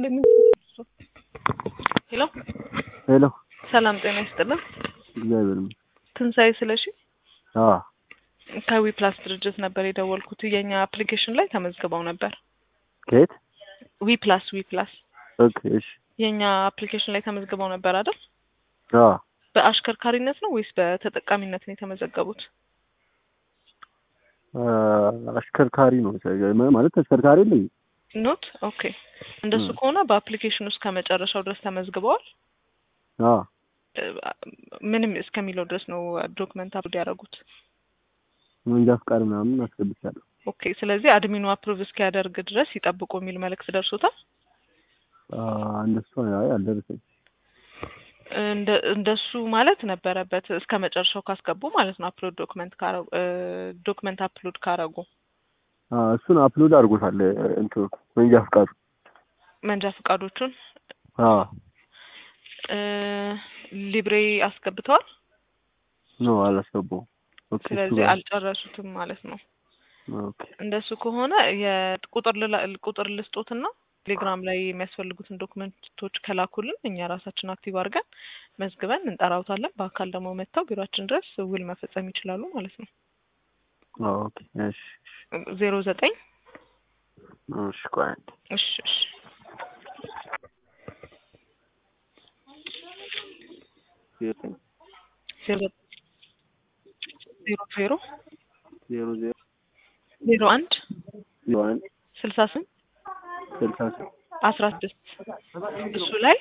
ምን ሄሎ ሄሎ ሰላም ጤና ይስጥልን። እግዚአብሔር ይመስገን። ትንሣኤ ስለሺ አዎ ከዊ ፕላስ ድርጅት ነበር የደወልኩት። የኛ አፕሊኬሽን ላይ ተመዝግበው ነበር። ከየት? ዊ ፕላስ ዊ ፕላስ ኦኬ እሺ። የኛ አፕሊኬሽን ላይ ተመዝግበው ነበር አይደል? አዎ በአሽከርካሪነት ነው ወይስ በተጠቃሚነት ነው የተመዘገቡት? አ፣ አሽከርካሪ ነው ማለት ተሽከርካሪ የለኝም። ኖት ኦኬ። እንደሱ ም። ከሆነ በአፕሊኬሽን ውስጥ ከመጨረሻው ድረስ ተመዝግበዋል። አዎ እ፣ ምንም እስከሚለው ድረስ ነው ዶክመንት አፕሎድ ያደረጉት። መንጃ ፍቃድ ምናምን አስገብቻለሁ። ኦኬ። ስለዚህ አድሚኑ አፕሩቭ እስኪያደርግ ድረስ ይጠብቁ የሚል መልእክት ደርሶታል። አ፣ እንደሱ አይ አልደረሰኝ። እንደ እንደሱ ማለት ነበረበት እስከ መጨረሻው ካስገቡ ማለት ነው። አፕሎድ ዶክመንት ካረጉ ዶክመንት አፕሎድ ካረጉ አ፣ እሱን አፕሎድ አድርጎታል እንትኑ መንጃ ፍቃዱ። መንጃ ፈቃዶቹን አዎ እ፣ ሊብሬ አስገብተዋል። ኖ አላስገባውም። ኦኬ እሱ ስለዚህ ጋር አልጨረሱትም ማለት ነው። ኦኬ እንደሱ ከሆነ የቁጥር ልላ- ቁጥር ልስጦትና ቴሌግራም ላይ የሚያስፈልጉትን ዶክመንቶች ከላኩልን እኛ ራሳችን አክቲቭ አድርገን መዝግበን እንጠራውታለን። በአካል ደግሞ መጥተው ቢሮአችን ድረስ ውል መፈጸም ይችላሉ ማለት ነው። ኦኬ እሺ ዜሮ ዘጠኝ እሺ ቆይ አንዴ እሺ እሺ ዘጠኝ ዜሮ ዜሮ ዜሮ ዜሮ ዜሮ ዜሮ አንድ ዜሮ አንድ ስልሳ ስምንት ስልሳ ስምንት አስራ ስድስት እሱ ላይ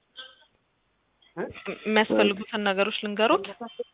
የሚያስፈልጉትን ነገሮች ልንገሩት።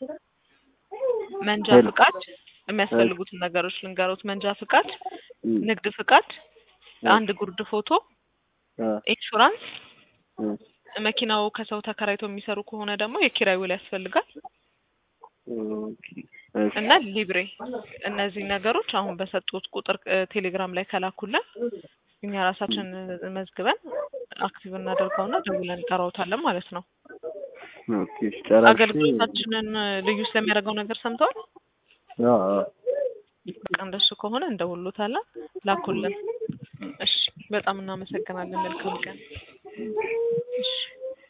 መንጃ ሄሎ። ፍቃድ የሚያስፈልጉትን ነገሮች ልንገሩት። መንጃ ፍቃድ፣ ም፣ ንግድ ፍቃድ፣ እ፣ አንድ ጉርድ ፎቶ፣ አ፣ ኢንሹራንስ፣ እ፣ መኪናው ከሰው ተከራይቶ የሚሰሩ ከሆነ ደግሞ የኪራይ ውል ያስፈልጋል ኦኬ እሺ እና ሊብሬ። እነዚህ ነገሮች አሁን በሰጡት ቁጥር እ፣ ቴሌግራም ላይ ከላኩልን እኛ ራሳችን መዝግበን አክቲቭ እናደርገውና ደውለን እንጠራውታለን ማለት ነው። ኦኬ እሺ ጨራሽ አገልግሎታችንን ልዩ ስለሚያደርገው ነገር ሰምተዋል። አዎ አዎ በቃ እንደሱ ከሆነ እንደውሎታለን። ላኩልን። እሺ፣ በጣም እናመሰግናለን። መልካም ቀን። እሺ